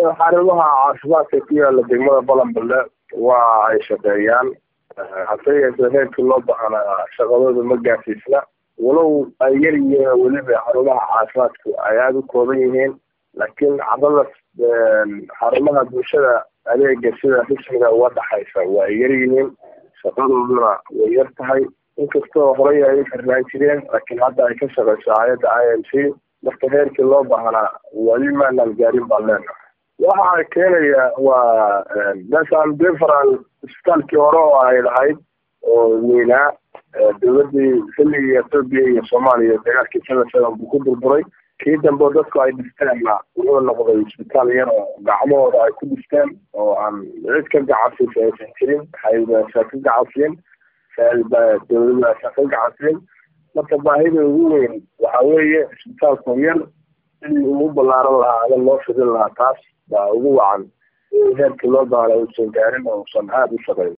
xarumaha caafimaadka ku yaala degmada balanballe waa ay shaqeeyaan hase yeeshee heerkii loo bahanaa shaqadooda ma gaarsiisna walow ay yar yihiin weliba xarumaha caafimaadku ay aada u kooban yihiin laakiin cadada xarumaha bulshada adeega sida rismiga uga dhaxaysa waa ay yar yihiin shaqadooduna way yar tahay inkastoo horey ay u xirnaan jireen laakiin hadda ay ka shaqeyso hay-adda i m c marka heerkii loo baahnaa weli maanaan gaarin baan leenahay waxa keenaya waa meeshaan deferal isbitaalkii hore oo ay lahayd oo weynaa dowladii xilligii etoobiya iyo soomaaliya dagaalkii seven seven buu ku burburay kii dambe dadku ay dhisteenna wuxuu noqday isbitaal yar oo gacmahooda ay ku dhisteen oo aan cid ka gacansiisa aysan jirin haysa ka gacansiin dowladaasa ka gacansiin marka baahida ugu weyn waxa weeye isbitaalku yar sidii ugu ballaaran lahaa ama loo fidin lahaa taas baa ugu wacan in heerkii loo baana uusan gaarin oo uusan aada u shaqeyn